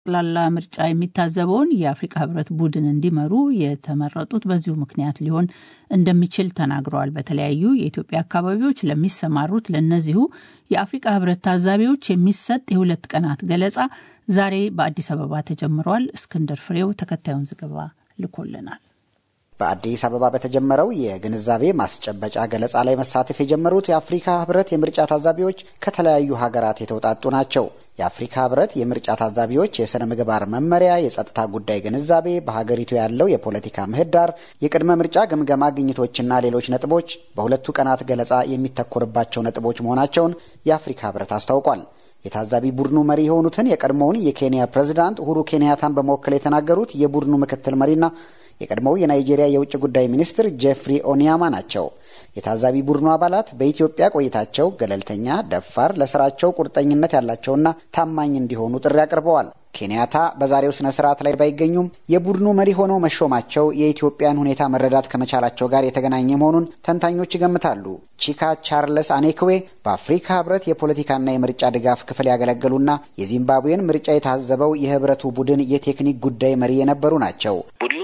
ጠቅላላ ምርጫ የሚታዘበውን የአፍሪካ ህብረት ቡድን እንዲመሩ የተመረጡት በዚሁ ምክንያት ሊሆን እንደሚችል ተናግረዋል። በተለያዩ የኢትዮጵያ አካባቢዎች ለሚሰማሩት ለእነዚሁ የአፍሪካ ህብረት ታዛቢዎች የሚሰጥ የሁለት ቀናት ገለጻ ዛሬ በአዲስ አበባ ተጀምሯል። እስክንድር ፍሬው ተከታዩን ዘገባ ልኮልናል። በአዲስ አበባ በተጀመረው የግንዛቤ ማስጨበጫ ገለጻ ላይ መሳተፍ የጀመሩት የአፍሪካ ህብረት የምርጫ ታዛቢዎች ከተለያዩ ሀገራት የተውጣጡ ናቸው። የአፍሪካ ህብረት የምርጫ ታዛቢዎች የሥነ ምግባር መመሪያ፣ የጸጥታ ጉዳይ ግንዛቤ፣ በሀገሪቱ ያለው የፖለቲካ ምህዳር፣ የቅድመ ምርጫ ግምገማ ግኝቶችና ሌሎች ነጥቦች በሁለቱ ቀናት ገለጻ የሚተኮርባቸው ነጥቦች መሆናቸውን የአፍሪካ ህብረት አስታውቋል። የታዛቢ ቡድኑ መሪ የሆኑትን የቀድሞውን የኬንያ ፕሬዝዳንት ኡሁሩ ኬንያታን በመወከል የተናገሩት የቡድኑ ምክትል መሪና የቀድሞው የናይጄሪያ የውጭ ጉዳይ ሚኒስትር ጄፍሪ ኦኒያማ ናቸው። የታዛቢ ቡድኑ አባላት በኢትዮጵያ ቆይታቸው ገለልተኛ፣ ደፋር፣ ለስራቸው ቁርጠኝነት ያላቸውና ታማኝ እንዲሆኑ ጥሪ አቅርበዋል። ኬንያታ በዛሬው ስነ ስርዓት ላይ ባይገኙም የቡድኑ መሪ ሆነው መሾማቸው የኢትዮጵያን ሁኔታ መረዳት ከመቻላቸው ጋር የተገናኘ መሆኑን ተንታኞች ይገምታሉ። ቺካ ቻርለስ አኔክዌ በአፍሪካ ህብረት የፖለቲካና የምርጫ ድጋፍ ክፍል ያገለገሉና የዚምባብዌን ምርጫ የታዘበው የህብረቱ ቡድን የቴክኒክ ጉዳይ መሪ የነበሩ ናቸው።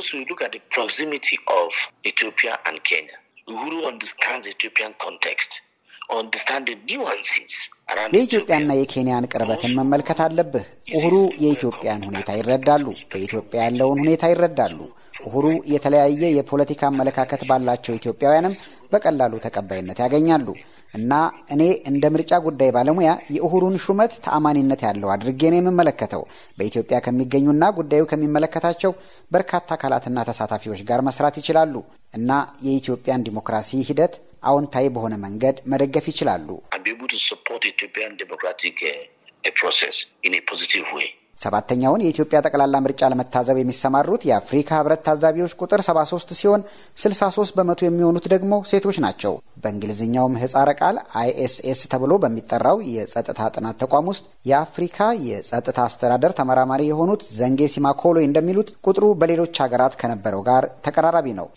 የኢትዮጵያና የኬንያን ቅርበትን መመልከት አለብህ። ኡሁሩ የኢትዮጵያን ሁኔታ ይረዳሉ፣ በኢትዮጵያ ያለውን ሁኔታ ይረዳሉ። ኡሁሩ የተለያየ የፖለቲካ አመለካከት ባላቸው ኢትዮጵያውያንም በቀላሉ ተቀባይነት ያገኛሉ እና እኔ እንደ ምርጫ ጉዳይ ባለሙያ የኡሁሩን ሹመት ተአማኒነት ያለው አድርጌ ነው የምመለከተው። በኢትዮጵያ ከሚገኙና ጉዳዩ ከሚመለከታቸው በርካታ አካላትና ተሳታፊዎች ጋር መስራት ይችላሉ እና የኢትዮጵያን ዲሞክራሲ ሂደት አዎንታዊ በሆነ መንገድ መደገፍ ይችላሉ። ሰባተኛውን የኢትዮጵያ ጠቅላላ ምርጫ ለመታዘብ የሚሰማሩት የአፍሪካ ህብረት ታዛቢዎች ቁጥር 73 ሲሆን 63 በመቶ የሚሆኑት ደግሞ ሴቶች ናቸው። በእንግሊዝኛው ምህጻረ ቃል አይኤስኤስ ተብሎ በሚጠራው የጸጥታ ጥናት ተቋም ውስጥ የአፍሪካ የጸጥታ አስተዳደር ተመራማሪ የሆኑት ዘንጌ ሲማኮሎ እንደሚሉት ቁጥሩ በሌሎች ሀገራት ከነበረው ጋር ተቀራራቢ ነው።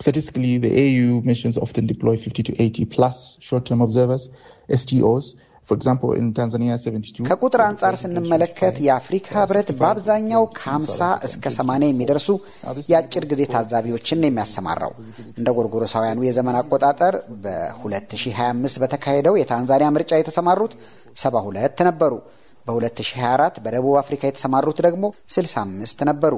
ከቁጥር አንጻር ስንመለከት የአፍሪካ ህብረት በአብዛኛው ከ50 እስከ 80 የሚደርሱ የአጭር ጊዜ ታዛቢዎችን ነው የሚያሰማራው። እንደ ጎርጎሮሳውያኑ የዘመን አቆጣጠር በ2025 በተካሄደው የታንዛኒያ ምርጫ የተሰማሩት 72 ነበሩ። በ2024 በደቡብ አፍሪካ የተሰማሩት ደግሞ 65 ነበሩ።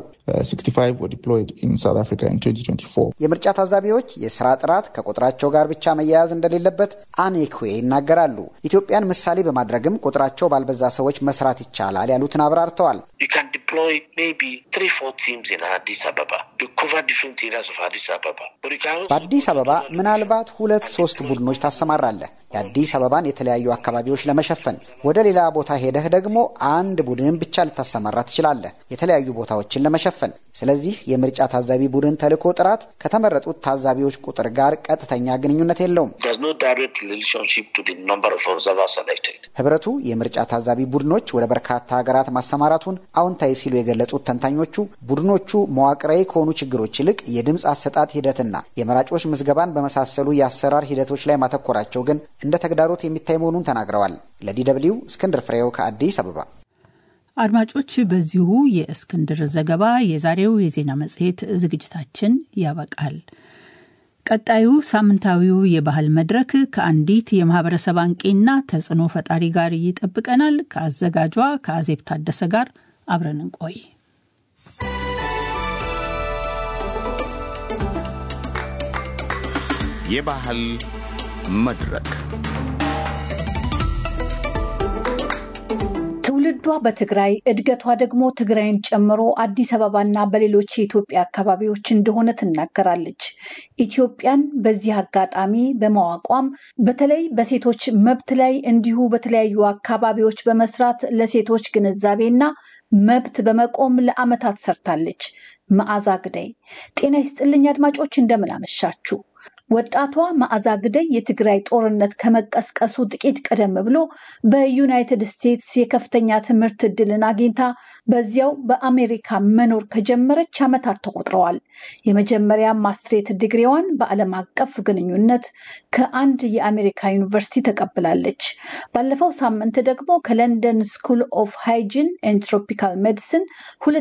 የምርጫ ታዛቢዎች የስራ ጥራት ከቁጥራቸው ጋር ብቻ መያያዝ እንደሌለበት አኔክዌ ይናገራሉ። ኢትዮጵያን ምሳሌ በማድረግም ቁጥራቸው ባልበዛ ሰዎች መስራት ይቻላል ያሉትን አብራርተዋል። በአዲስ አበባ ምናልባት ሁለት ሶስት ቡድኖች ታሰማራለህ የአዲስ አበባን የተለያዩ አካባቢዎች ለመሸፈን። ወደ ሌላ ቦታ ሄደህ ደግሞ አንድ ቡድን ብቻ ልታሰማራ ትችላለህ የተለያዩ ቦታዎችን ለመሸፈን። ስለዚህ የምርጫ ታዛቢ ቡድን ተልዕኮ ጥራት ከተመረጡት ታዛቢዎች ቁጥር ጋር ቀጥተኛ ግንኙነት የለውም። ህብረቱ የምርጫ ታዛቢ ቡድኖች ወደ በርካታ ሀገራት ማሰማራቱን አዎንታዊ ሲሉ የገለጹት ተንታኞቹ ቡድኖቹ መዋቅራዊ ከሆኑ ችግሮች ይልቅ የድምፅ አሰጣጥ ሂደትና የመራጮች ምዝገባን በመሳሰሉ የአሰራር ሂደቶች ላይ ማተኮራቸው ግን እንደ ተግዳሮት የሚታይ መሆኑን ተናግረዋል። ለዲደብሊው እስክንድር ፍሬው ከአዲስ አበባ። አድማጮች፣ በዚሁ የእስክንድር ዘገባ የዛሬው የዜና መጽሔት ዝግጅታችን ያበቃል። ቀጣዩ ሳምንታዊው የባህል መድረክ ከአንዲት የማህበረሰብ አንቂና ተጽዕኖ ፈጣሪ ጋር ይጠብቀናል። ከአዘጋጇ ከአዜብ ታደሰ ጋር አብረን እንቆይ። የባህል መድረክ ትውልዷ በትግራይ እድገቷ ደግሞ ትግራይን ጨምሮ አዲስ አበባና በሌሎች የኢትዮጵያ አካባቢዎች እንደሆነ ትናገራለች። ኢትዮጵያን በዚህ አጋጣሚ በማዋቋም በተለይ በሴቶች መብት ላይ እንዲሁ በተለያዩ አካባቢዎች በመስራት ለሴቶች ግንዛቤና መብት በመቆም ለዓመታት ሰርታለች። መዓዛ ግዳይ ጤና ይስጥልኝ አድማጮች፣ እንደምን አመሻችሁ። ወጣቷ መዓዛ ግደይ የትግራይ ጦርነት ከመቀስቀሱ ጥቂት ቀደም ብሎ በዩናይትድ ስቴትስ የከፍተኛ ትምህርት እድልን አግኝታ በዚያው በአሜሪካ መኖር ከጀመረች ዓመታት ተቆጥረዋል። የመጀመሪያ ማስትሬት ዲግሪዋን በዓለም አቀፍ ግንኙነት ከአንድ የአሜሪካ ዩኒቨርሲቲ ተቀብላለች። ባለፈው ሳምንት ደግሞ ከለንደን ስኩል ኦፍ ሃይጂን ኤንድ ትሮፒካል ሜዲሲን